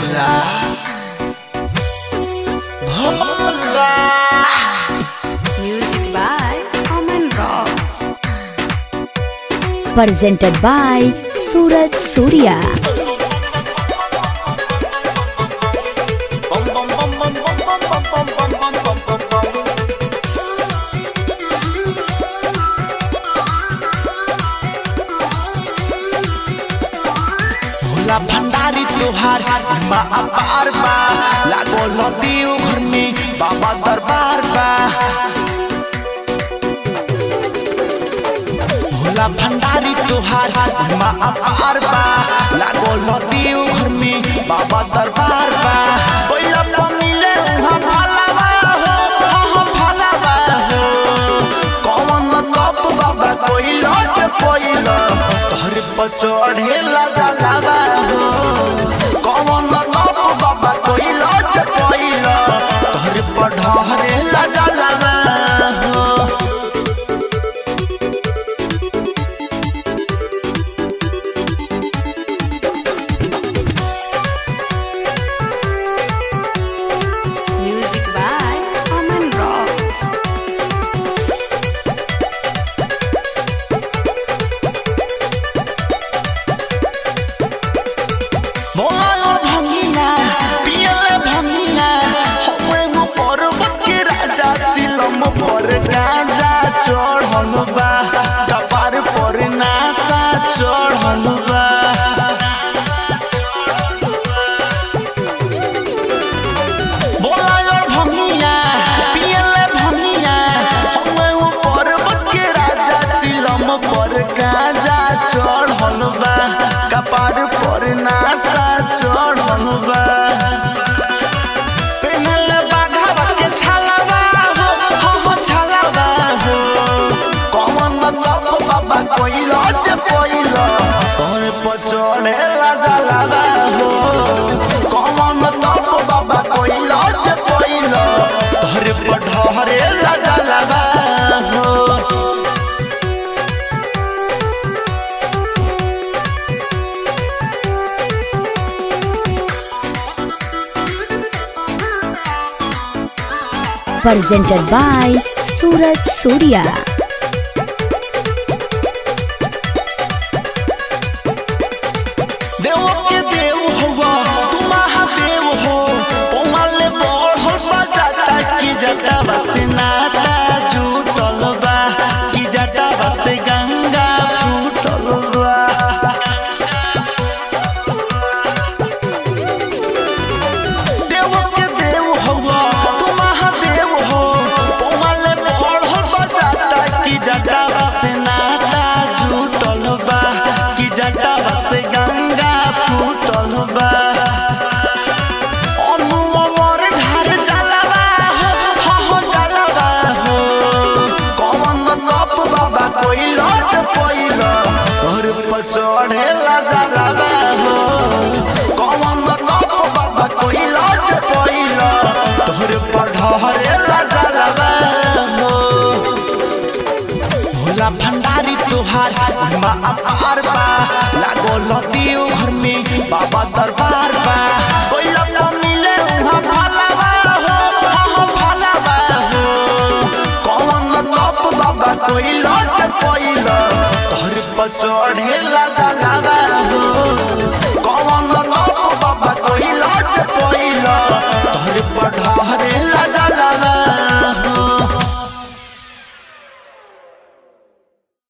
Bhola Bhola Music by Common Rock. presented by Suraj Surya. bum bum bum bum bum bum bum bum bum bum bum bum bum Bhola भंडारी त्योहार माँ अपार बा लागो नदी घर में बाबा दरबार बा भोला भंडारी त्योहार माँ अपार बा लागो नदी घर में बाबा दरबार बा कोइला मिले उहाँ भला बा हो हाँ भला बा हो कौन तप बाबा कोइला के कोइला तोहर पर चढ़ेला जलावा हो कौन तप बाबा कोइला के कोइला तोहर पर ढहरेला जलावा हो Music by Common Rock. बोला और भंगिया पियले भंगिया होवे मो पर्वत के राजा चिलम पर गाजा चढ़ल बा कपार पर नासा चढ़ल बा बोला और भंगिया पियले भंगिया होवे मो पर्वत के राजा चिलम पर गाजा चढ़ल बा कपार पर नासा चढ़ल बा पेनल बाघा के छलावा हो हो हो छलावा हो कौन तप बाबा कोइला जे कोइला तोर पर चढ़ेला जलावा हो कौन तप बाबा कोइला जे कोइला तोर पर ढहरेला जलावा हो Presented by Suraj Surya. देव के देव हुआ तू महादेव हो पोमाले बढ़ल बा जाता की जटा बस नाता जुटल बा की जटा बस गंगा फूटल बा देव के देव हुआ तू महादेव हो पोमाले बढ़ल बा जाता की जटा बस नाता जुटल बा की जटा बस गंगा फूटल बा अनु अमर ढार जलवा हो हो हो जलवा हो कौन तप बाबा कोइला जे कोइला तोर पर चढ़ेला जलवा हो कौन तप बाबा कोइला जे कोइला तोर पर ढहरेला जलवा हो भोला भंडारी त्योहार माँ अपार बा लागो लती घर में बाबा दरबार बा कोइला न मिले उहाँ भला बा हो हाँ भला बा हो कौन तप बाबा कोइला जे कोइला तोहर पर चढ़ेला जला